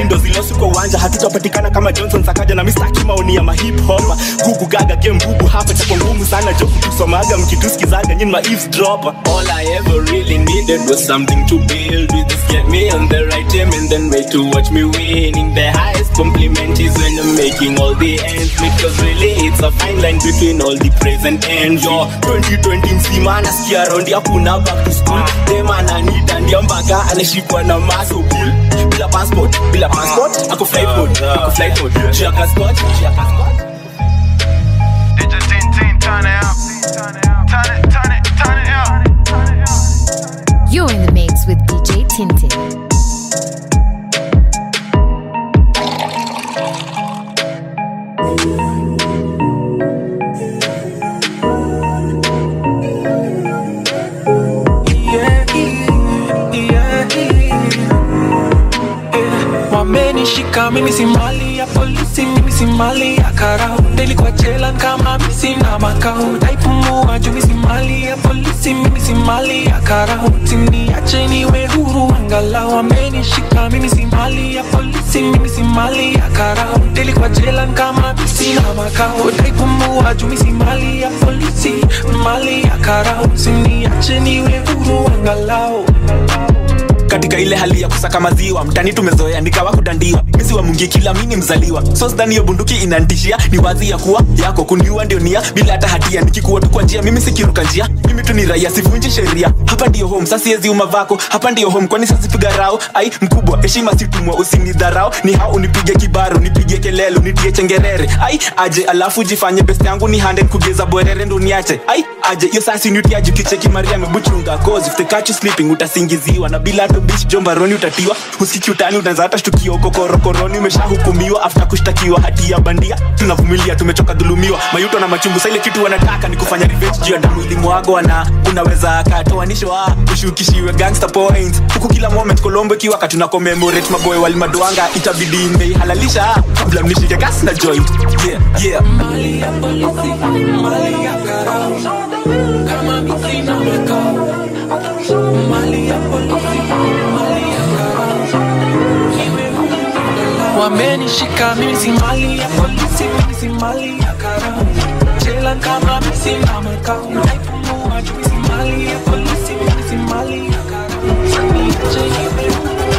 kali ndo zilosi kwa uwanja hatutapatikana kama johnson sakaja na mistaki maoni ya mahip hopa gugu gaga game bubu hapa chako ngumu sana jo kutusomaga mkituskizaga nyini ma eavesdropper all i ever really needed was something to build with this get me on the right team and then wait to watch me winning the highest compliment is when i'm making all the ends because really it's a fine line between all the praise and envy yo 2020 mzima nasikia rondi hakuna back to school dem ananita ndio mpaka anashikwa na maso bull bila passport bila passport ako flight mode ako flight mode juu ya passport juu ya passport DJ Tintin, turn it up. Turn it, turn it, turn it up. You're in the mix with DJ Tintin. wamenishika mimi si mali ya polisi mimi si mali ya karau nilikuwa jela kama mimi sina makao naipumua juu mimi si mali ya polisi mimi si mali ya karau siniache niwe huru angalau wamenishika mimi si mali ya polisi mimi si mali ya karau nilikuwa jela kama mimi sina makao naipumua juu mimi si mali ya polisi mali ya karau siniache niwe huru angalau katika ile hali ya kusaka maziwa mtani tumezoea nikawa kudandiwa misi wa mungi kila mini mzaliwa so sidhani hiyo bunduki inantishia ni wazi ya kuwa yako kuniua ndio nia bila hata hatia nikikuwa tu kwa njia mimi sikiruka njia mimi tu ni raia sivunji sheria hapa ndio home sasa siezi uma vako hapa ndio home kwani sasipiga rao ai mkubwa heshima situmwa usinidharau ni hao unipige kibaru nipige kelele unitie chengerere ai aje alafu jifanye best yangu ni hande kugeza bwerere ndo niache ai aje hiyo sasa niutiaji kicheki maria mebuchunga cause if they catch you sleeping utasingiziwa na bila hata bish jombaroni utatiwa usiki utani unaanza hata shtukio kokorokoroni umeshahukumiwa after kushtakiwa hati ya bandia tunavumilia tumechoka dhulumiwa mayuto na machungu sa ile kitu wanataka ni kufanya revenge juu ya damu ilimwagwa na unaweza katoanishwa ushukishiwe gangster points huku kila moment kolombo ikiwa katuna commemorate maboy walimadwanga itabidi imeihalalisha kabla mnishike gas na joint yeah yeah mali ya polisi mali ya karau kama mimi sina makao mali ya polisi mali ya karau wamenishika mimi si mali ya polisi mimi si mali ya karau jela kama mimi sina makao naipumua juu mimi si mali ya polisi mimi si mali ya karau Siniache niwe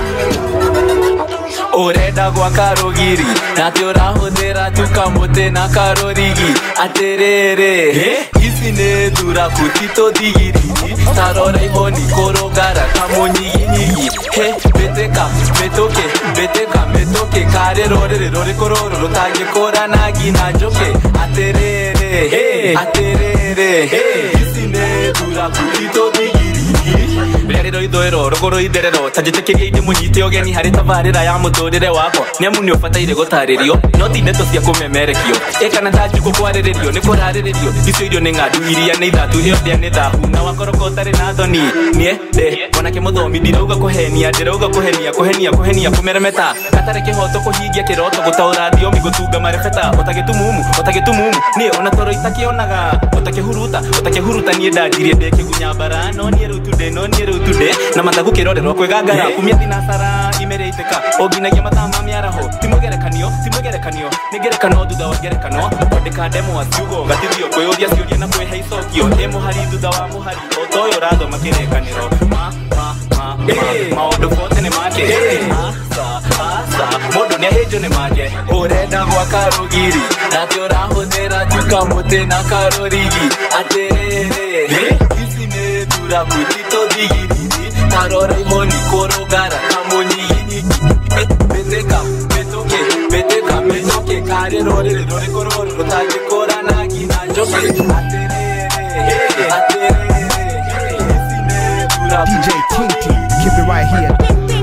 urenda gwaka rũgiri na ati ũrahũthĩra tu kamũtĩ na karũrigi atĩrĩrĩ ici nĩ thuraku titũ thigirigi tarora ihoni kũrũngara kamũnyiginyigi he mbĩtĩka mĩtũkĩ mbĩtĩka mĩtũkĩ karĩ rũrĩrĩ rũrĩkũ rũrũ rũtangĩkũrana nginya njũkĩ atĩrĩrĩ atĩrĩrĩ ici nĩ thuraku titũ thigirigi rĩarĩro ithũĩro rũgũrũ itherero ta njĩtĩkĩria indi mũnyite ũgeni harĩ tabarĩra ya mũtũrĩre wakwa nĩ amu nĩ ũbataire gũtarĩrio no ti ndeto cia kũmemerekio ĩkana ta njukũ kwarĩrĩrio nĩ kũrarĩrĩrio icio irio nĩ ng'andu iria nĩ ithatu ĩyo ndĩa nĩ thahu na wakoroko ũtarĩ na thoni niĩ ndĩ mwanake mũthomi ndirauga kũhenia ndĩrauga kũhenia kũhenia kũhenia kũmeremeta gatarĩ kĩhoto kũhingia kĩroto gũtaũra thiomi gũtunga marebeta ũtagĩtumumu ũtagĩtumumu nĩ ona toro itakĩonaga ũtakĩhuruta ũtakĩhuruta niĩ ndanjirie ndĩkĩgunya mbara no niĩ rĩu tu ndĩ no niĩ rĩu tu ndĩ na mathagu kĩrorerwo kwĩgangara kumia thinacara imerĩitĩka o nginyagia mathaa ma mĩaraho ti mũgerekanio ti mũgerekanio nĩ ngerekano thutha wa ngerekano kwandĩka ndemwa ciugo gatithio kwĩyũria ciũria na kwĩhe icokio ĩ mũhari thutha wa mũhari o ta ũyũ ũrathoma kĩrĩkanĩro ma ma ma ma- maũndũ bote nĩ make asa asa mũndũ nĩ ahĩnjwo nĩ make ũrenda gwaka rũgiri na atĩ ũrahũthĩra tu kamũtĩ na karũrigi atĩrĩrĩ ici nĩ thuraku titũthigiriri tarora imoni kũrũngara kamũnyiginyigi mbĩtĩka mĩtũkĩ mbĩtĩka mĩtũkĩ karĩ rũrĩrĩ rũrĩkũ rũrũ rũtangĩkũrana nginya njũkĩ atĩrĩrĩ atĩrĩrĩ ici nĩ thuraku DJ Tinty, keep it right here.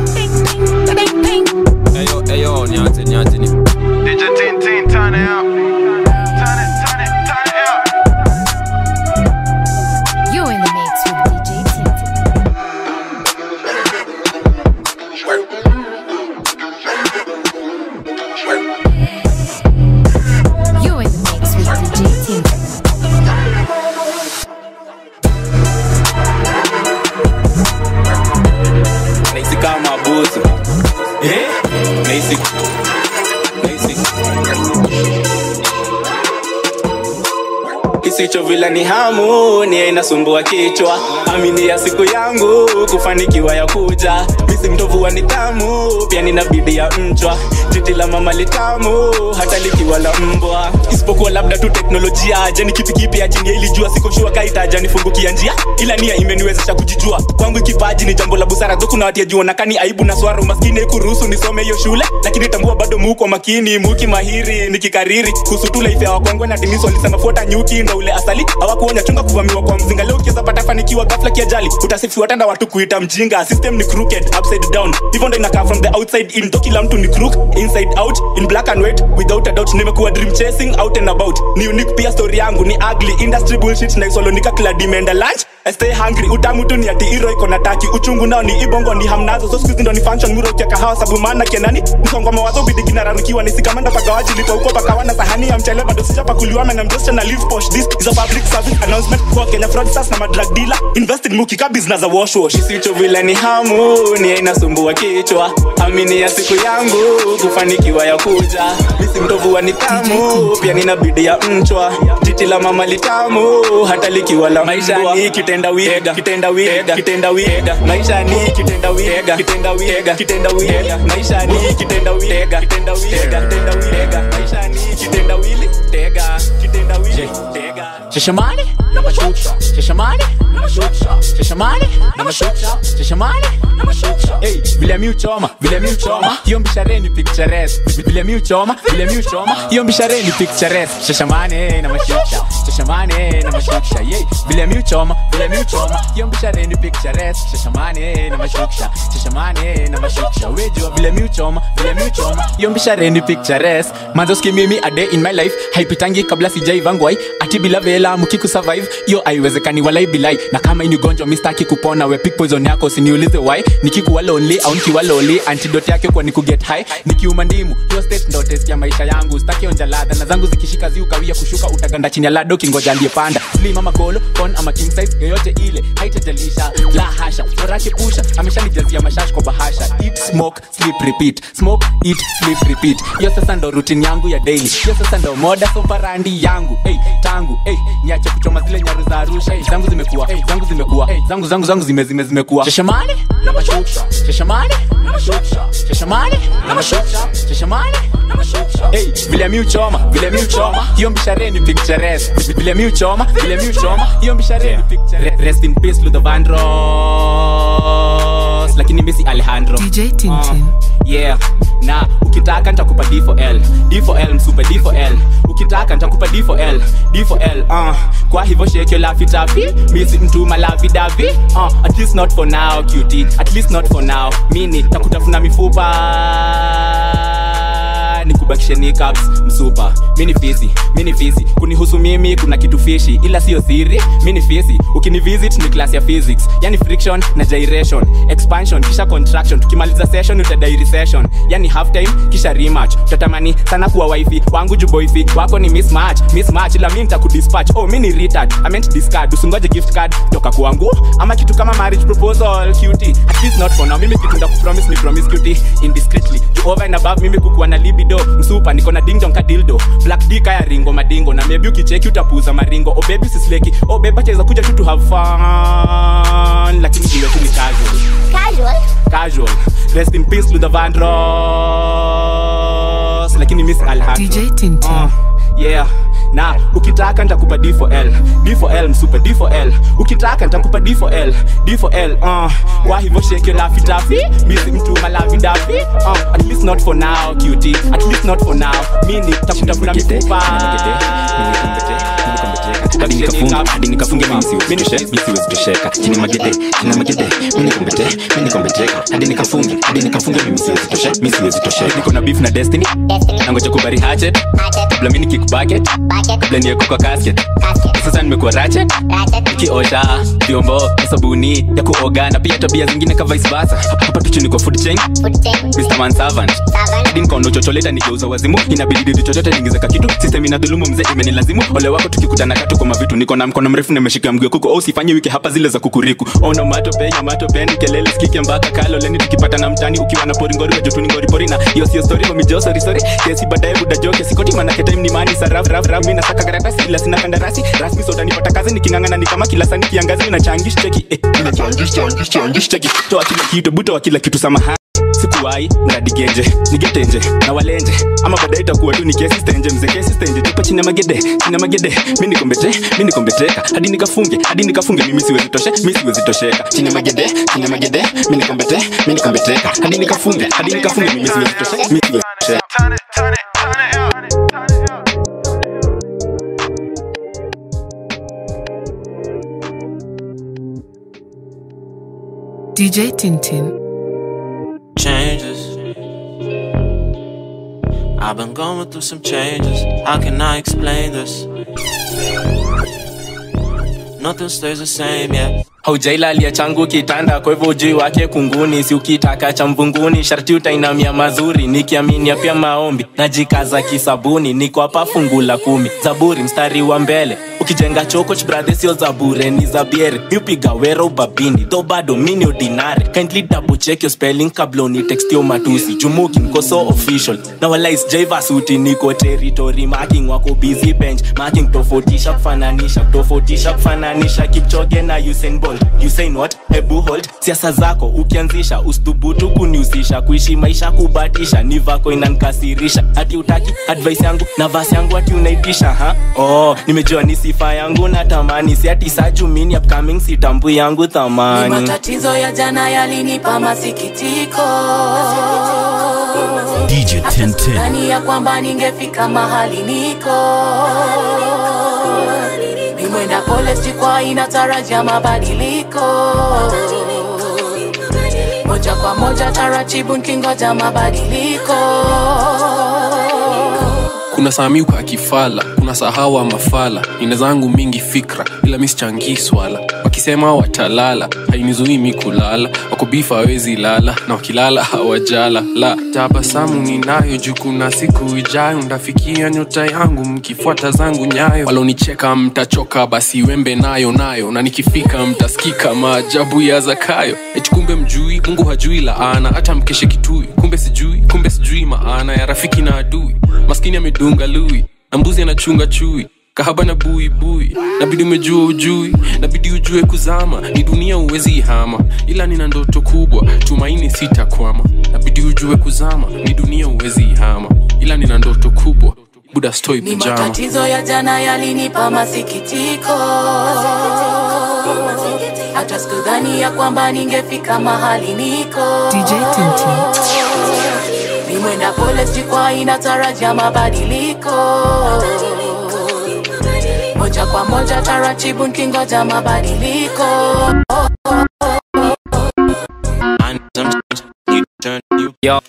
Eyo, eyo, niache, niache ni. DJ Tintin, turn it up. Turn it, turn it, turn it up. You're in the mix with DJ Tintin. nahisi nahisi kisicho vila ni hamu ni inasumbua kichwa amini ya siku yangu kufanikiwa ya kuja misi mtovu wa nidhamu pia nina bidii ya mchwa titi la mama litamu hata likiwa la mbwa isipokuwa labda tu teknolojia je ni kipi kipi ajini ilijua sikoshua kaitaja nifungukia njia ila nia imeniwezesha kujijua kwangu kipaji ni jambo la busara dho kuna watia jua nakani aibu na swara umaskini kuruhusu nisome hiyo shule lakini tambua bado muko makini muki mahiri nikikariri kuhusu tu life ya wakwangwe na diniso walisema fuata nyuki ndo ule asali hawakuonya chunga kuvamiwa kwa mzinga leo ukiweza pata fanikiwa ghafla kiajali utasifiwa tanda watu kuita mjinga system ni crooked upside down hivyo ndo inakaa from the outside in to kila mtu ni crook inside out in black and white without a doubt nimekuwa dream chasing out and about ni unique pia story yangu ni ugly industry bullshit na isolonika kila dimenda lunch I stay hungry utamu tu ni ati iro iko na taki uchungu nao ni ibongo ni hamnazo so squeeze ndo ni function muro kia kahawa sabu maana kenani msongo mawazo bidi kinararukiwa ni sikamanda pagawaji lipo huko pakawana sahani ya mchele bado sijapa kuliwa na I'm just trying to live posh this is a public service announcement kwa Kenya fraudsters na madrug dealer invest in muki ka business za wash wash isicho vile ni hamu ni inasumbua kichwa amini ya siku yangu kufanikiwa ya kuja misi mtovu wa nidhamu pia nina bidii ya mchwa titi la mama litamu hata likiwa la maisha ni kitenda wiga kitenda wiga kitenda wiga maisha ni kitenda wiga kitenda wiga kitenda wiga maisha ni kitenda wiga kitenda wiga kitenda wiga maisha ni kitenda wili tega kitenda wili tega Shashamane, namashuksha. Shashamane, namashuksha. Shashamane, namashuksha. Shashamane, namashuksha. Hey, vile mi uchoma, vile mi uchoma. Hiyo mbishare ni picturesque. Vile mi uchoma, vile mi uchoma. Hiyo mbishare ni picturesque. Shashamane, namashuksha. Shashamane, namashuksha. Yay, vile mi uchoma, vile mi uchoma. Hiyo mbishare ni picturesque. Shashamane, namashuksha. Shashamane, namashuksha. Wejua vile mi uchoma, vile mi uchoma. Hiyo mbishare ni picturesque. Manzoski mimi a day in my life haipitangi kabla sijaivangwai ati bila vela mukikusurvive hiyo haiwezekani walai bilai na kama ini ugonjwa mistaki kupona we pick poison yako usiniulize why nikikuwa lonely au nikiwa loli antidote yake kwa ni kuget high nikiuma ndimu hiyo state ndo test ya maisha yangu staki onja ladha na zangu zikishika zi ukawia kushuka utaganda chini ya lado kingoja aliyepanda slim ama kolo on ama king size yoyote ile haitajalisha la hasha forake pusha ameshanijazia mashash kwa bahasha eat smoke sleep repeat smoke eat sleep repeat hiyo sasa ndo routine yangu ya daily hiyo sasa ndo moda soparandi yangu hey, tangu hey, niache kuchoma zile nyaru za arusha hey, zangu zimekuwa hey, zangu zimekuwa hey, zangu zangu zangu zime zime zimekuwa shashamane na mashuksha shashamane na mashuksha shashamane na mashuksha shashamane na mashuksha hey, vile mi uchoma vile mi uchoma hiyo mbishare ni picturesque vile mi uchoma vile mi uchoma hiyo mbishare ni picturesque rest in peace Luther Vandross lakini mimi si Alejandro DJ Tintin. yeah na ukitaka nitakupa d for l d for l msupe d for l ukitaka nitakupa d for l d for l uh. kwa hivyo shake your laffy taffy misi mtu malavi davi uh. at least not for now cutie at least not for now mini takutafuna mifupa nikubakishe nicaps msupa mini fisi mini fisi kunihusu mimi kuna kitu fishi ila siyo siri mini fisi ukinivisit ni class ya physics yani friction na gyration expansion kisha contraction tukimaliza session utadai recession yani half time kisha rematch utatamani sana kuwa wifi wangu juboifi wako ni mismatch mismatch ila mi nitakudispatch oh mi ni retard i meant discard usingoje gift card toka kwangu ama kitu kama marriage proposal cutie at least not for now mimi kitu ndakupromise ni promise cutie indiscreetly to over and above mimi kukuwa na libido msupa niko na dingdong kadildo black d kaya ringo madingo na maybe ukicheki utapuza maringo oh baby sisleki oh baby cheza kuja tu to have fun lakini hiyo tu ni casual Casual. casual rest in peace Luther Vandross lakini miss Alhaji DJ Tintin. uh, yeah na ukitaka nitakupa d for l d for l msupe d for l ukitaka nitakupa d for l d for l uh, kwa hivyo shake your laffy taffy misi mtu malavi dafi uh, at least not for now cutie at least not for now mini takutafuna mifupa hadi nikafunga hadi nikafunge mimi siwezitoshe mimi siwezitosheka chini magede chini magede mimi nikombete mimi nikombeteka hadi nikafunge hadi nikafunge mimi siwezitoshe mimi siwezitosheka niko na beef na destiny nangoja kubari hatchet kabla mini kick bucket kabla niweko kwa casket sasa nimekuwa ratchet nikiosha vyombo na sabuni ya kuoga na pia tabia zingine ka vice versa hapa hapa tu chini kwa food chain Mr. Man servant hadi nikaona chocholeta nigeuza wazimu inabidi chochote niingizeka kitu system inadhulumu mzee imenilazimu ole wako tukikutana katu kwa mavitu niko na mkono mrefu nimeshika mguu kuko au sifanye wiki hapa zile za kukuriku ono mato penya mato peni kelele sikike mpaka kalo leni tukipata na mtani ukiwa na poringori wa jutuni ngori pori na hiyo sio story homi jo sorry sorry kesi baadaye buda joke sikoti maana ke time ni mani saraf raf raf mimi nasaka karatasi ila sina kandarasi rasmi soda nipata kazi nikingangana ni kama kila sani kiangazi na changish cheki eh ina changish changish changish cheki toa kila kitu buto wa kila kitu samahani sikuwai mradi genje nigetenje na walenje ama baadaye itakuwa tu ni kesi stenje mzee kesi stenje tupa chini ya magede chini ya magede mi nikombete mi nikombeteka hadi nikafunge hadi nikafunge mimi siwezi toshe mi siwezi tosheka chini ya magede chini ya magede mi nikombete mi nikombeteka hadi nikafunge hadi nikafunge mimi siwezi toshe mi siwezi tosheka DJ Tintin. changes. I've been going through some changes. How can I explain this? Nothing stays the same, yeah. haujailalia changu kitanda kwa hivyo ujui wake kunguni si ukitaka cha mvunguni sharti utainamia mazuri nikiaminia pia maombi najikaza kisabuni niko hapa fungu la kumi zaburi mstari wa mbele ukijenga chokoch bradhe sio za bure ni za biere miupiga wero ubabini tho bado mini ordinary kindly double check your spelling kabla unitextio matusi jumuki niko so official na walais jaivasuti niko territory marking wako busy bench marking tofautisha kufananisha tofautisha kufananisha kipchoge na Usain Bolt Usain what hebu hold siasa zako ukianzisha usithubutu kunihusisha kuishi maisha kubatisha ni vako inankasirisha hati utaki advice yangu na vasi yangu hati unaitisha ha oh nimejua ni sifa yangu na tamani si ati sajumini upcoming sitambui yangu Ni thamani matatizo ya jana yalinipa masikitiko DJ Tintin. Ndani ya kwamba ningefika mahali niko ni mwenda pole sikwa inatarajia mabadiliko moja kwa moja taratibu nkingoja mabadiliko kuna samiu kwa kifala kuna sahawa mafala nina zangu mingi fikra ila misichangii swala wakisema watalala hainizuii mi kulala wakubifa hawezi lala na wakilala hawajala la tabasamu ninayo juu kuna siku ijayo ndafikia nyota yangu mkifuata zangu nyayo walonicheka mtachoka basi wembe nayo nayo na nikifika mtasikika maajabu ya zakayo eti kumbe mjui mungu hajui laana hata mkeshe kitui kumbe sijui kumbe sijui maana ya rafiki na adui maskini amedunga lui na mbuzi anachunga chui kahaba na bui bui nabidi umejua ujui nabidi ujue kuzama ni dunia uwezi ihama ila nina ndoto kubwa tumaini sitakwama nabidi ujue kuzama ni dunia uwezi ihama ila nina ndoto kubwa buda stoi ni pijama matatizo ya jana yalinipa masikitiko hata sikudhani ya kwamba ningefika mahali niko DJ Tintin. ni mwenda pole sikwa inatarajia mabadiliko moja kwa moja taratibu nkingoja mabadiliko And sometimes you turn you Yo.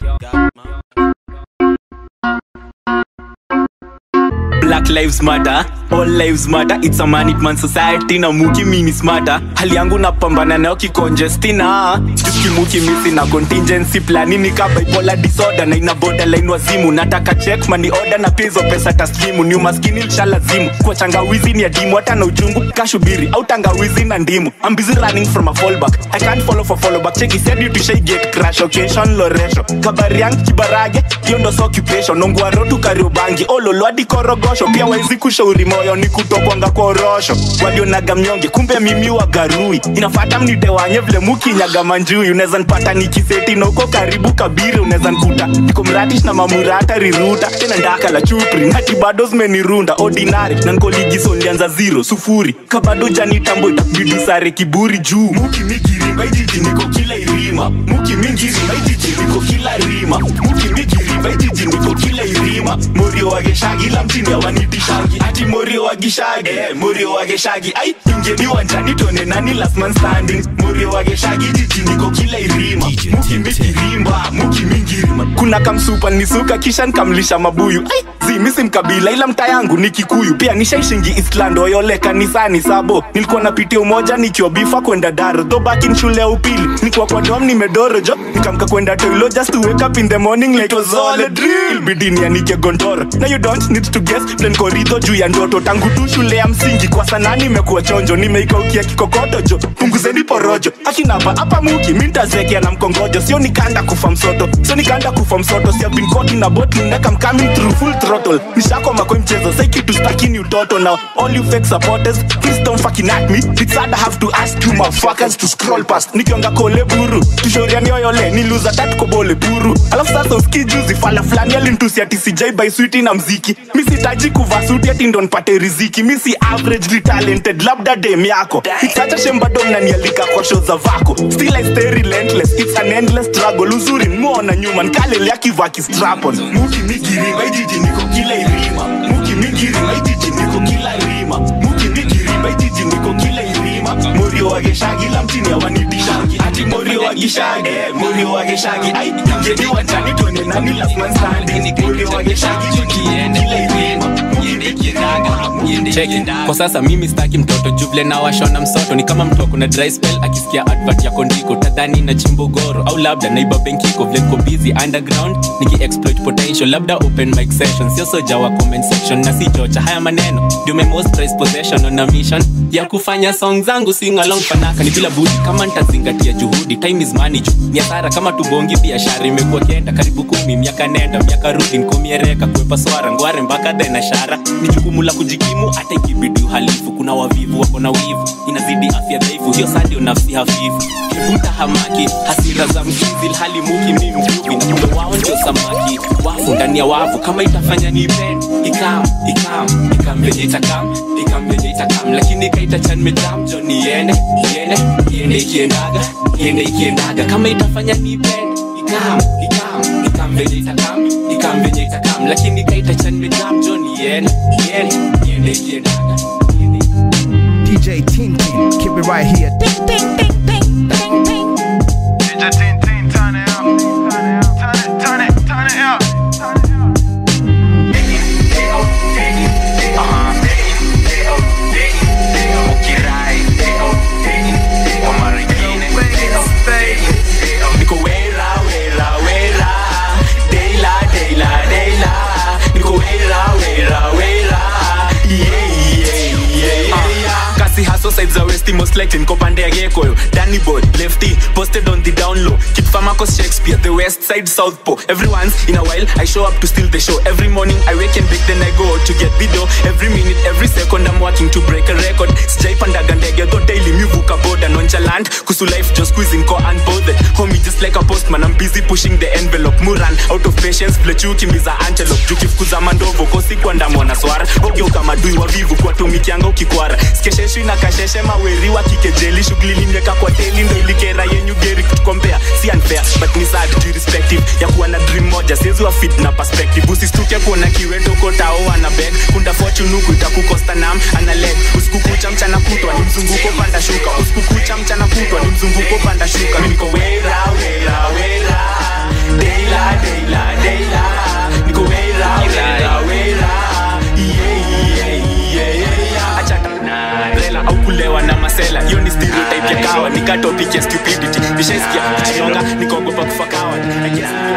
Black Lives Matter, all lives matter, it's a man man society na muki mini smarter. Hali yangu napambana nayo kicongestina kimuki misi na contingency plani ni ka bipolar disorder na ina borderline wazimu nataka check money order na pia hizo pesa taslimu ni umaskini nishalazimu kwa changawizi ni adimu hata na uchungu kashubiri au tangawizi na ndimu I'm busy running from a fallback I can't follow for follow back check said you to shay get crash occasion loresho kabari yangu kibarage hiyo ndo so occupation nongwaro tu kariobangi ololo hadi korogosho pia wezi kushauri moyo ni kutokwanga korosho walionaga mnyonge kumbe mimi wagarui inafata mnitewanye vile mukinyaga manjui unaweza npata nikiseti na uko karibu kabiri unaweza nkuta niko mratish na mamurata riruta tena ndaka la chupri ngati bado zimenirunda ordinary na nkoligiso nilianza zero sufuri kabado janitambo itabidi sare kiburi juu muki migirimba ijiji niko kila irima muki mingirimba ijiji niko kila rima muki migirimba ijiji niko kila irima morio wageshagi la mtini awanitishangi ati morio wagishagi eh, morio wageshagi ai ingeni wanjani tone nani last man standing morio morio wageshagi jiji niko kila irima muki mikirimba muki mingirima kuna kamsupa nisuka kisha nkamlisha mabuyu Ai, zi misi mkabila ila mta yangu ni kikuyu pia nishaishingi island oyole kanisani sabo nilikuwa napitia umoja nikiwa bifa kwenda daro tho bakin shule ya upili nikuwa kwa dom nimedoro jo nikamka kwenda toilo just to wake up in the morning like it was all a drill bidini yanike gondoro na you don't need to guess plan koridho juu ya ndoto tangu tu shule ya msingi kwa sana nimekuwa chonjo nimeikaukia kikokoto jo punguzeni porojo akinapa hapa muki mintazekea na mkongojo sio nikanda kufa msoto sio nikanda kufa msoto si have been caught in a bottle neck I'm coming through full throttle nishakoma kwa mchezo sai kitu stakini utoto now all you fake supporters please don't fucking at me it's hard I have to ask you motherfuckers to scroll past nikionga kole buru tushoriani oyole niluza tatu kobole buru alafu sasa uski juzi fala fulani alintusi ati sijai by sweet na mziki mi sitaji kuvaa suti ati ndo nipate riziki mi si averagely talented labda dem yako it's such a shame bado mnanialika kwa show za vako still I stay relentless it's an endless struggle uzuri muona nyuma nkalelea kivaa kistrapon muki mikiriba ijiji niko kila irima muki mikiriba ijiji niko kila irima muki mikiriba ijiji niko kila irima morio wageshagi la mtini awanitishangi ati morio wageshagi morio wageshagi ai ngeni wachani tuone nani last man standing morio wageshagi tukiende kila irima cheki kwa sasa mimi staki mtoto juvle na washona msoto ni kama mtu kuna dry spell akisikia advert ya kondiko tadhani na chimbo goro au labda naiba benkiko vile niko busy underground niki exploit potential labda open mic session sio soja wa comment section na si chocha haya maneno ndio my most prized possession on a mission ya kufanya song zangu sing along fanaka ni bila budi kama nitazingatia juhudi time is money ju ni hasara kama tubongi biashara imekuwa kenda karibu kumi miaka nenda miaka rudi nkomiereka kuepa swara ngware mpaka dhena shara ni jukumu la kujikimu hata ikibidi uhalifu kuna wavivu wako na wivu inazidi afya dhaifu hiyo sadio nafsi hafifu kivuta hamaki hasira za mkizi hali muki mi mvuvi na kumbe wao ndio samaki wafu ndani ya wavu kama itafanya nipende ikam ikam ikam venye itakam ikam venye itakam lakini kaitachan mejam jo niende iende iende ikiendaga iende ikiendaga kama itafanya nipende ikam ikam ikam venye itakam ikam venye itakam lakini kaitachan mejam jo niende iende iende ikiendaga DJ Tintin, keep it right here. Ding, ding, ding, ding, ding, ding. DJ Tin Tin, turn it up. Turn it, turn it, turn it up. niko wera wera wera deila deila deila niko wera wera wera yeah, yeah, yeah, yeah. kasi haso side za westi most likely niko pande ya gekoyo danny boy lefty posted on the down low kid Famacos shakespeare the west side south po every once in a while i show up to steal the show every morning i wake and bake then i go to get video every minute every second i'm working to break a record sijaipandaga ndege tho daily mivuka boda nonchalant kusu life just squeezing ko unbothered homie just like a postman i'm busy pushing the envelope muran out of patience vile chukimbiza antelope jukifukuza mandovo kosikwandamona swara ogeuka madui wavivu kuwatumikianga ukikwara skesheshu na kasheshe maweri wa kikejeli shughuli limeka kwa teli ndo ilikera yenyu geri kutukombea si unfair but ni sad to irrespective ya kuwa na dream moja siwezi wa fit na perspective usistuke kuona kiweto kotao ana beg kunda fortune huku itakukosta nam ana leg usikukucha mchana kutwa ni mzunguko panda shuka usikukucha mchana kutwa ni mzunguko panda shuka mimi niko wera wera wera deila deila deila niko wera wera wera yeah yeah yeah yeah acha rela au kulewa na masela hiyo ni stereotype ya kawa nikatopic ya stupidity nishaisikia kuchonga nikaogopa kufa kawa I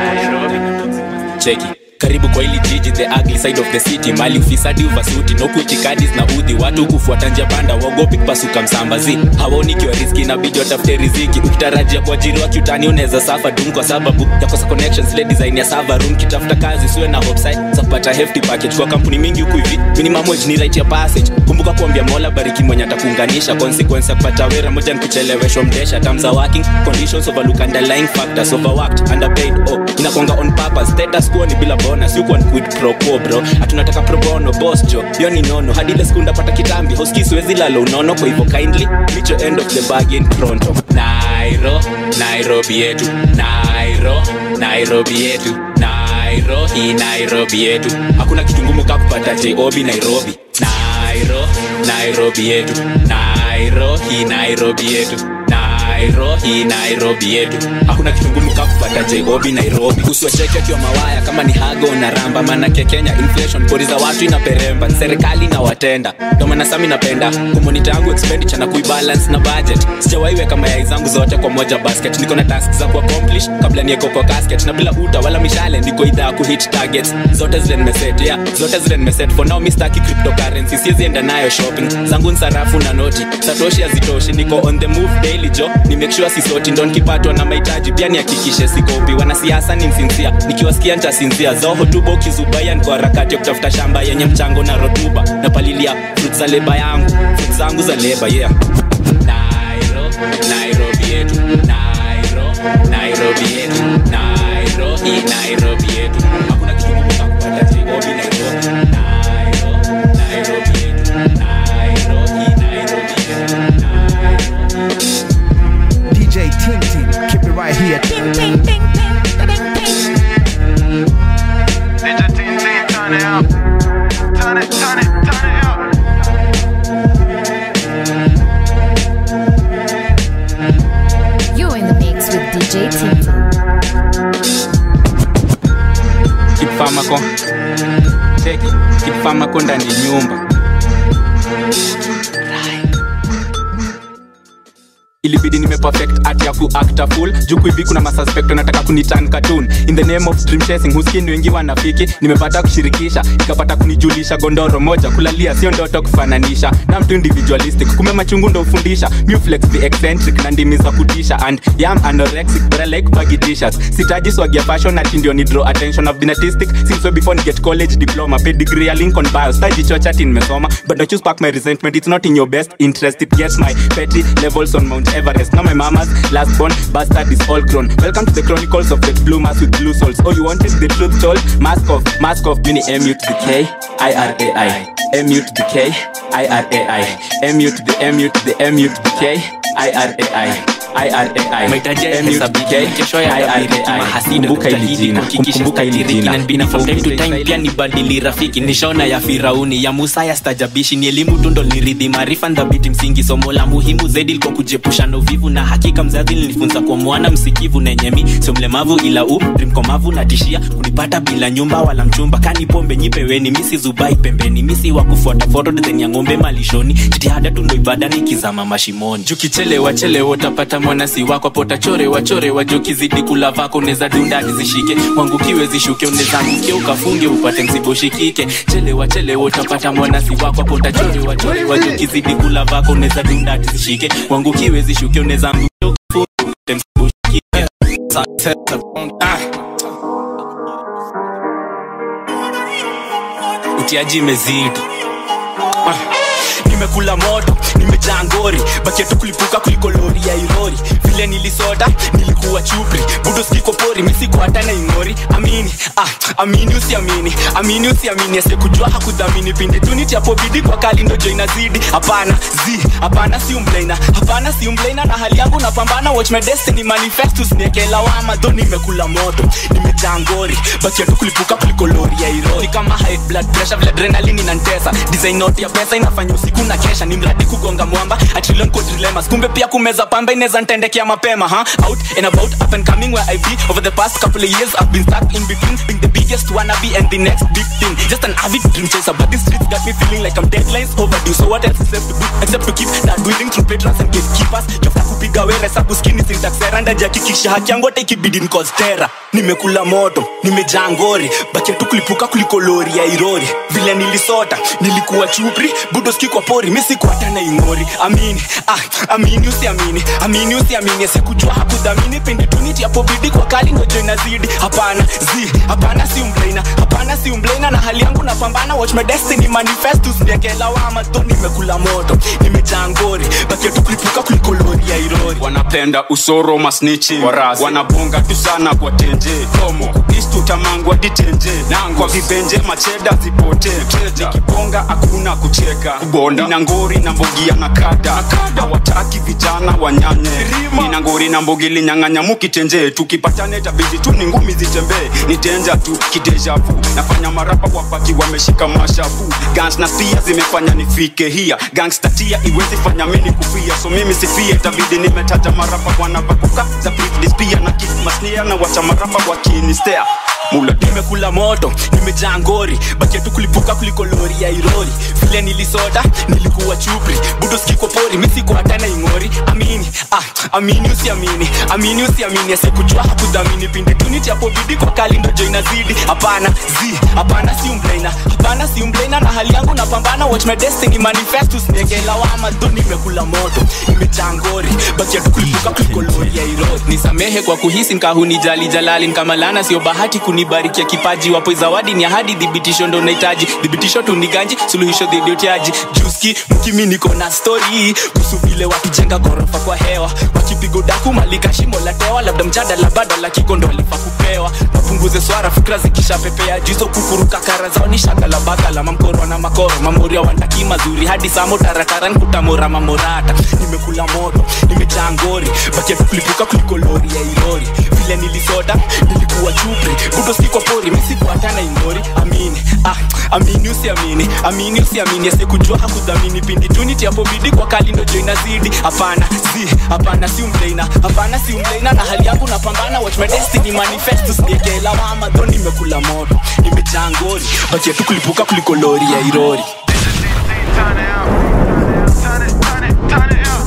guess- cheki karibu kwa hili jiji the ugly side of the city mali ufisadi uvasuti nokuitikadis na udhi watu kufuata njia panda wagopi kupasuka msambazi hawaoni kiwa riski inabidi watafute riziki ukitarajia kuajiriwa kiutani unaweza safa dum kwa sababu ya kosa connections le design ya server room kitafuta kazi siwe na hopside za kupata hefty package kwa kampuni mingi huku hivi minimum wage ni right ya passage kumbuka kuambia mola bariki mwenye atakuunganisha consequence ya kupata wera moja ni kucheleweshwa mdesha terms are working conditions overlook underlying factors overworked underpaid oh inakwanga on purpose status quo ni bila bonus you can quit pro quo bro hatunataka pro bono boss jo hiyo ni nono hadi ile siku ndapata kitambi hoski siwezi lala unono kwa hivyo kindly micho end of the bargain pronto nairo nairobi yetu nairo nairobi yetu nairo hii nairobi yetu hakuna kitu ngumu ka kupata job nairobi nairo nairobi yetu nairo hii nairobi yetu nairo nairobi nairobi yetu hakuna kitu ngumu kakupata jobi nairobi usiwacheke akiwa mawaya kama ni hago na ramba manake kenya inflation kodi za watu inaperemba serikali na watenda ndo maana sami napenda kumonita yangu expenditure na kuibalance na budget sijawaiweka mayai zangu zote kwa moja basket niko na task za kuaccomplish kabla nieko kwa casket na bila uta wala mishale niko idha ya kuhit targets zote zile nimeset yeah zote zile nimeset for now mistaki cryptocurrency siwezi enda nayo shopping zangu ni sarafu na noti satoshi hazitoshi niko on the move daily jo ni make sure sisoti ndo nikipatwa na mahitaji pia nihakikishe sikopi wanasiasa ni msinzia nikiwasikia ntasinzia zao hotuba ukizubaya niko harakati ya kutafuta shamba yenye mchango na rotuba napalilia fruit za leba yangu fruit zangu za leba yeah Nairo, nairobi yetu Nairo, nairobi yetu nairobi nairobi yetu hakuna kitu ngumu kama kupata jibobi nairobi Nairo, nairobi yetu nairobi nairobi yetu DJ Tintin, keep it right here. Ting, ting, ting, DJ Tin Tin, turn it up. Turn it, turn it, turn it up. You're in the mix with DJ Tintin. kipfamako cheki kipfamako ndani ya nyumba ilibidi nimeperfect art ya kuacta full juu hivi kuna masuspect wanataka kunitan cartoon in the name of dream chasing huskini wengi wanafiki nimepata kushirikisha ikapata kunijulisha gondoro moja kulalia sio ndoto kufananisha na mtu individualistic kume machungu ndo ufundisha muflex the eccentric na ndimi za kutisha and yam anorexic but I like baggy t-shirts sitaji swagia fashion ati ndio ni draw attention of the artistic since way before ni get college diploma pay degree ya Lincoln bio sitaji chocha ati nimesoma but don't you spark my resentment it's not in your best interest it gets my petty levels on Mount Everest now my mama's last born bastard is all grown welcome to the chronicles of the blue mass with blue souls oh you wanted the truth told mask off mask off uni mu to the k i r a i mu to the k i r a i mu to the mu to the mu to the k i r a i IRAI. mahitaji MUTK, yahesabike kesho yatabiriki IRAI. mahasidi Kumbuka hili tutahidi jina, kuhakikisha kumbuka hili statiriki jina. na nbina from time to time pia nibadili rafiki nishona ya firauni ya musa ya stajabishi ni elimu tundo niridhi maarifa ndhabiti msingi somo la muhimu zaidi liko kujepusha na uvivu na hakika mzazi linifunza kwa mwana msikivu nenyemi sio mlemavu ila u mkomavu na tishia kunipata bila nyumba wala mchumba kani pombe nyipeweni misi zubai pembeni misi wa kufuata foto design ya ng'ombe malishoni jitihada tu ndo ibada nikizama mashimoni jukichelewa chelewa utapata mwanasi wako pota chore wachore wajokizidi kula vako neza dundadi zishike wangukiwe zishuke uneza anguke ukafunge upate msibo shikike chelewa chelewa utapata mwanasi wako pota chore wachore wajokizidi kula vako neza dundadi zishike wangukiwe zishuke uneza anguke ukafunge upate msibo shikike Ah. utiaji imezidi Ah. nimekula moto nimejaa ngori bakia tu kulipuka kuliko lori ya irori vile nilisota nilikuwa chupri budo sikiko pori misiko hata na ingori amini ah, amini usiamini amini usiamini asekujua hakudhamini pindi tu nitiapobidi kwa kali ndojo inazidi hapana zi hapana si umlaina hapana si umlaina na hali yangu napambana watch my destiny manifestus niekelawama dho nimekula moto nimejaa ngori bakia tu kulipuka kuliko lori ya irori kama high blood pressure vile adrenaline inantesa design note ya pesa inafanya usiku na kesha ni mradi kugonga mwamba atrillion code dilemmas kumbe pia kumeza pamba inaweza ntendekea mapema ha out and about up and coming where I be over the past couple of years I've been stuck in between being the biggest wannabe and the next big thing just an avid dream chaser but these streets got me feeling like I'm deadlines overdue so what else is left to do except to keep that breathing through patrons and gatekeepers jofta kupiga were sabu skini syntaxera ndajakikisha haki yangu hata ikibidi nikostera nimekula moto nimejaa ngori bakia tu kulipuka kuliko lori ya irori vile nilisota nilikuwa chupri budoski kwa pori misikuhata na ingori amini ah, amini usiamini amini usiamini asikujua hakudhamini pindi tuniti apobidi kwa kali ngojo inazidi hapana zi hapana si umblena hapana si umblena na hali yangu napambana watch my destiny manifestus ndiekelawama tho nimekula moto nimejaa ngori bakia tu kulipuka kuliko lori ya irori wanapenda usoro masnichi wanabonga tu sana kwa tenje tomo east tutamangwa ditenje kwa vibenje macheda zipote nikiponga hakuna kucheka nina ngori na mbogia na kada hawataki vijana wanyanye nina ngori na mbogi linyang'anya mukitenje tukipatane tabidi tu ni ngumi zitembee nitenja tu kidejavu nafanya marapa wapaki wameshika mashavu gans na pia zimefanya nifike hia gangstatia iwezi fanya mini kufia so mimi sifie tabidi nimetaja marapa wanapakuka za Britney Spears na Keith Masnia na wacha marapa wakinistea mula nimekula moto nimejaa ngori bakia tu kulipuka kuliko lori ya irori vile nilisoda nilikuwa chupri budo sikiko pori misiko hatana ingori amini ah, amini usiamini amini usiamini asikujua hakudhamini pinde tuniti hapo bidi kwa kali ndo jo inazidi hapana zi hapana si umblena hapana si umblena na hali yangu napambana watch my destiny manifest usinegela wama ndo nimekula moto nimejaa ngori bakia tu kulipuka kuliko lori ya irori nisamehe kwa kuhisi nkahunijali jalali nkamalana sio bahati kunibarikia kipaji wapo zawadi ni ahadi dhibitisho ndo nahitaji dhibitisho tuniganji suluhisho dhidi ya utiaji juski mkimi niko na stori kuhusu vile wakijenga ghorofa kwa hewa wakipigo daku malika shimo la tewa labda mjadala badala kikondo alifa kupewa mapunguze swara fikra zikishapepea jizo kukuruka kara zao ni shaka la bakala mamkoro na makoro mamoria wandaki mazuri hadi samo tarataran kutamora mamorata nimekula moto nimejaa ngori bakia kulipuka kuliko lori ya ilori vile nilisoda nilikuwa chupri budo sikwa pori misikuatana ingori amini ah, amini usiamini amini usiamini asikujua hakudhamini pindi tuniti hapo bidi kwa kali ndo jo inazidi hapana si hapana si umleina hapana si umleina na hali yangu napambana watch my destiny manifest usiekela mama dho nimekula moto nimejaa ngori bakia tu kulipuka kuliko lori ya irori Turn it, turn it, turn it up.